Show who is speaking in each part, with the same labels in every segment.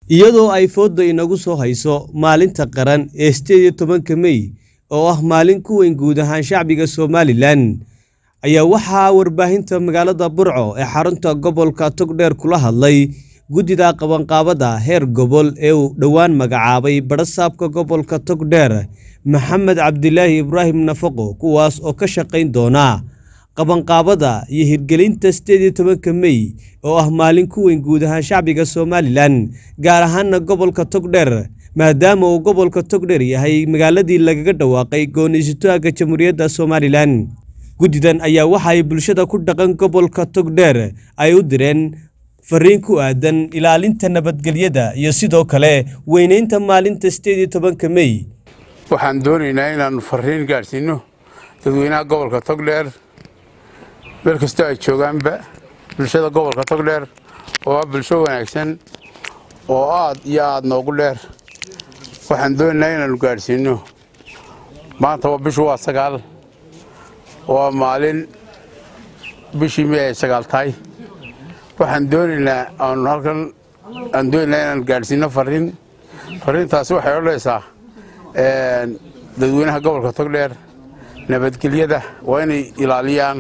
Speaker 1: iyadoo ay fooda inagu soo hayso maalinta qaran ee sideed iyo tobanka mey oo ah maalin ku weyn guud ahaan shacbiga somalilan ayaa waxaa warbaahinta magaalada burco ee xarunta gobolka togdheer kula hadlay guddida qabanqaabada heer gobol ee uu dhowaan magacaabay badhasaabka gobolka togdheer maxamed cabdilaahi ibraahim nafaqo kuwaas oo ka shaqayn doona qabanqaabada iyo hirgelinta sideed iyo tobanka mey oo ah maalin ku weyn guud ahaan shacbiga somalilan gaar ahaana gobolka togdheer maadaama uu gobolka togdheer yahay magaaladii lagaga dhawaaqay gooniisutaaga jamhuuriyadda somalilan guddidan ayaa waxa ay bulshada ku dhaqan gobolka togdheer ay u direen fariin ku aadan ilaalinta nabadgelyada iyo sidoo kale weyneynta maalinta sideed iyo tobanka mey
Speaker 2: waxaan doonaynaa inaannu fariin gaadhsiinno dadweynaha gobolka togdheer meel kastoo ay joogaanba bulshada gobolka togdheer oo ah bulsho wanaagsan oo aad iyo aad noogu dheer waxaan doonaynaa inaannu gaadhsiinno maanta waa bishu waa sagaal waa maalin bishii mey ay sagaal tahay waxaan doonaynaa aanu halkan aan doonaynaa inaan gaadhsiinno fariin fariintaasi waxay odhanaysaa dadweynaha gobolka togdheer nabadgelyada waa inay ilaaliyaan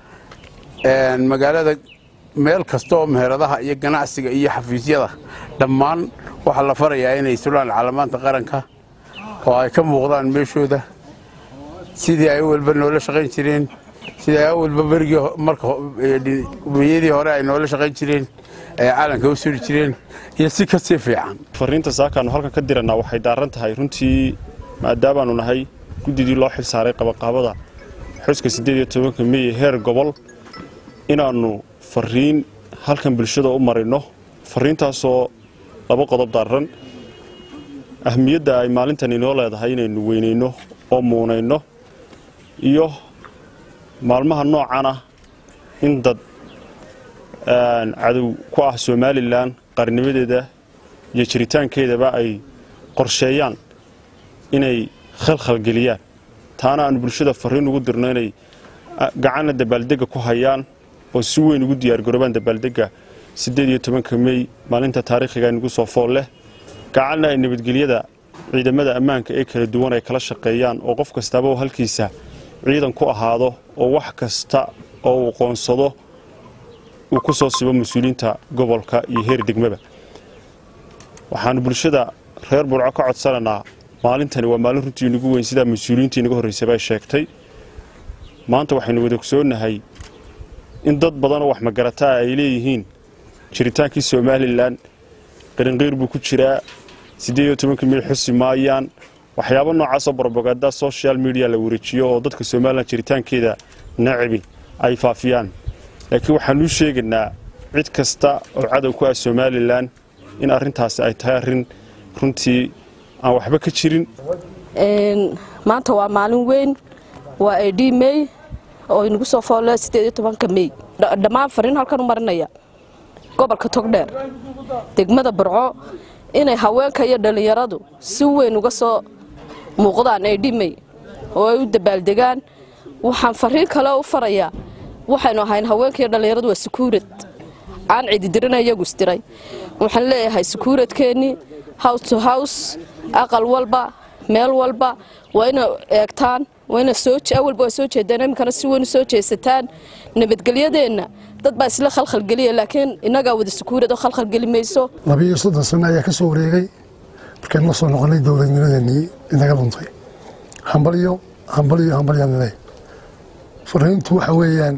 Speaker 2: magaalada meel kasta oo meheradaha iyo ganacsiga iyo xafiisyada dhammaan waxaa la farayaa inay sulaan calamaanta qaranka oo ay ka muuqdaan meeshooda sidii ay awalba noola shaqayn jireen sidii ay awalba berigii markabeyadii hore ay noola shaqayn jireen ay calanka u suri jireen iyo si kasii fiican
Speaker 3: fariinta saakaannu halkan ka dirannaa waxay daaran tahay runtii maadaamaannu nahay guddidii loo xil saaray qabanqaabada xuska siddeed iyo tobanka mey heer gobol inaannu fariin halkan bulshada u marinno fariintaasoo laba qodob daaran ahmiyadda ay maalintan inoo leedahay inaynu weynayno oo muunayno iyo maalmaha noocan ah in dad cadow ku ah somalilan qarnimadeeda iyo jiritaankeedaba ay qorsheeyaan inay khalkhalgeliyaan taana aannu bulshada fariin ugu dirno inay gacanna dabaaldegga ku hayaan oo si weyn ugu diyaargaroobaan dabaaldegga siddeed iyo tobanka mey maalinta taariikhiga nagu soo fool leh gacanna ay nabadgelyada ciidamada ammaanka ee kala duwan ay kala shaqeeyaan oo qof kastaaba oo halkiisa ciidan ku ahaado oo wax kasta oo uu qoonsado uu ku soo sibo mas-uuliyiinta gobolka iyo heer degmaba waxaannu bulshada reer burco ka codsanaynaa maalintani waa maalin runtii inagu weyn sidaa mas-uuliyiintii inaga horraysaba ay sheegtay maanta waxaynu wada ogsoonnahay in dad badanoo wax magarataa ay leeyihiin jiritaankii somalilan qarinqeyr buu ku jiraa siddeed iyo tobanka mil xusi maayaan waxyaabo noocaasoo brobaganda social media la wareejiyo oo dadka somalilan jiritaankeeda nacibi ay faafiyaan laakiin waxaanuu sheegaynaa cid kasta oo cadow ku ah somalilan in arrintaasi ay tahay arrin runtii aan waxba ka jirin
Speaker 4: maanta waa maalin weyn waa ad mey oo inagu soo foole sideed iyo tobanka mey dhammaan fariin halkan u marinaya gobolka togdheer degmada burco inay haweenka iyo dhallinyaradu si weyn uga soo muuqdaan ad mey oo ay u dabaaldegaan waxaan fariin kale u farayaa waxaynu ahayn haweenka iyo dhallinyaradu waa sukuurad aan cididirina iyagu isdiray waxaan leeyahay sukuuradkeennii house to house aqal walba meel walba waa inay eegtaan awalba waa soo jeedaan iminkana si weyn u soo jeesataan nabadgelyadeenna dad baa isla khalkhalgeliya laakiin innagaa wada sukuurad oo khalkhalgeli mayso
Speaker 5: labiiyo soddon sano ayaa ka soo wareegay markaynu la soo noqonnay dowladnimadeenii inaga luntay hambalyo hambalyo hambalyaalale fariintu waxa weeyaan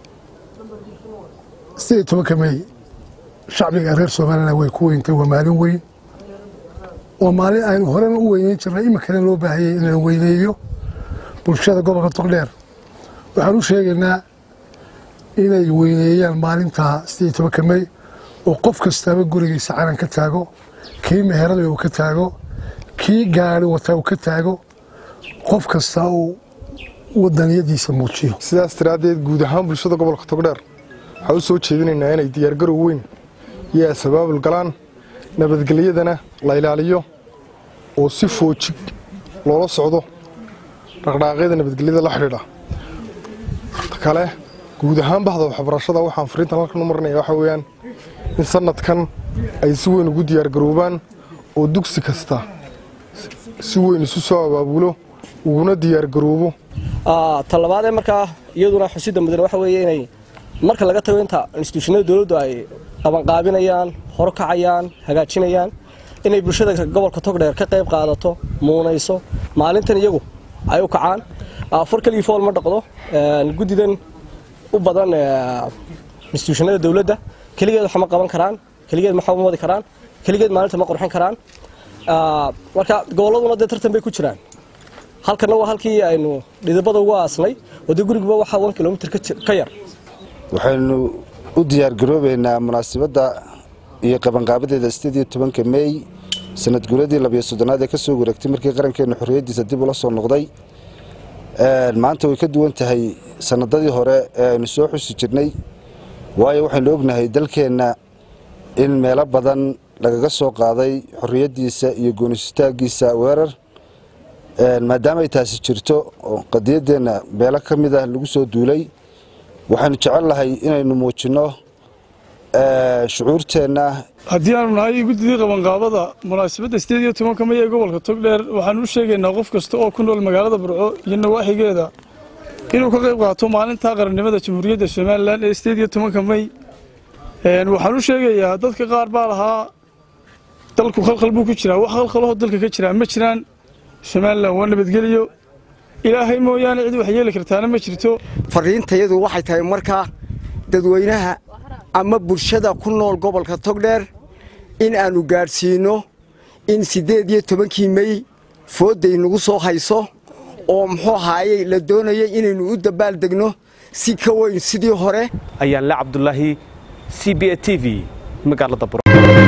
Speaker 5: sideed iyo tobanka mey shacbiga reer somalilan way ku weyntay waa maalin weyn waa maalin aynu horena u weyneyn jirnay iminkana loo baahayay in la weyneeyo bulshada gobolka togdheer waxaan u sheegaynaa inay weyneeyaan maalintaa sideed iyo tobanka mey oo qof kastaaba gurigiisa calan ka taago kii meherada uu ka taago kii gaari wataa uu ka taago qof kasta uu wadaniyadiisa muujiyo
Speaker 6: sidaas daraaddeed guud ahaan bulshada gobolka togdheer waxaan u soo jeedinaynaa inay diyaargarow weyn iyo asabaabul galaan nabadgelyadana la ilaaliyo oo si foojig loola socdo dhaqdhaaqyada nabadgelyada la xidhiidha kale guud ahaan bahda waxbarashada waxaan fariintan halkan u marinaya waxa weeyaan in sanadkan ay si weyn ugu diyaargaroobaan oo dugsi kasta si weyn isu soo abaabulo uguna diyaargaroobo
Speaker 7: talabaadee markaa iyaduna xusida mudan waxa weeye inay marka laga tago inta instituushinada dowladdu ay qabanqaabinayaan horkacayaan hagaajinayaan inay bulshada gobolka togdheer ka qayb qaadato muunayso maalintan iyagu ay u kacaan far keligii fool ma dhaqdo guddidan u badan instituushinada dowladda keligeed wax ma qaban karaan keligeed ma ma wadi karaan keligeed maalinta ma qurxin karaan marka gobolladuna dee tartan bay ku jiraan halkana waa halkii aynu dhidibada ugu aasnay oo dee guriguba waxaa wan kilomitr ka yar
Speaker 8: waxaynu u diyaargaroobaynaa munaasabadda iyo qabanqaabadeeda sideed iyo tobanka meey sanad guuradii labiyo soddonaad ee ka soo wareegtay markii qarankeennu xorriyaddiisa dib ula soo noqday maanta way ka duwan tahay sanadadii hore ee aynu soo xusi jirnay waayo waxaynu ognahay dalkeenna in meelo badan lagaga soo qaaday xorriyaddiisa iyo goonisitaaggiisa weerar maadaama ay taasi jirto oo qadiyaddeenna meelo ka mid ah lagu soo duulay waxaynu jecel lahay inaynu muujinno shucuurteenna
Speaker 9: haddii aanu nahay guddidii qabanqaabada munaasabadda sideed iyo tobanka may ee gobolka togdheer waxaanu u sheegaynaa qof kasta oo ku nool magaalada burco iyo nawaaxigeeda inuu ka qayb qaato maalinta qarannimada jamhuuriyadda somalilan ee sideed iyo tobanka may waxaan u sheegayaa dadka qaar baa lahaa dalku khalkhal buu ku jiraa wax khalkhalaho dalka ka jiraa ma jiraan somalilan waa nabadgeliyo ilaahay mooyaane cid wax yeeli kartaana ma jirto
Speaker 10: fariintayadu waxay tahay markaa dadweynaha ama bulshada ku nool gobolka togdheer in aanu gaadhsiinno in siddeed iyo tobankii mey foodday nagu soo hayso oo muxuu ahaayey la doonayay inaynu u dabaaldegno si ka weyn sidii hore
Speaker 1: ayaan le cabdulaahi c b a t v magaalada bur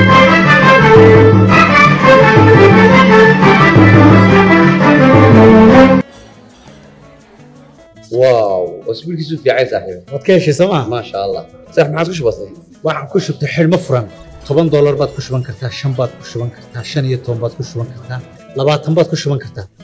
Speaker 11: واو اسبوع كيسو في عايز صاحبي
Speaker 12: waad ka heshay sooma
Speaker 11: ما شاء الله صح ما عاد كش بسيط
Speaker 12: waxaan ku shubtay xidhmo furan toban doolar baad ku shuban kartaa shan baad ku shuban kartaa shan iyo toban baad ku shuban kartaa labaatan baad ku shuban kartaa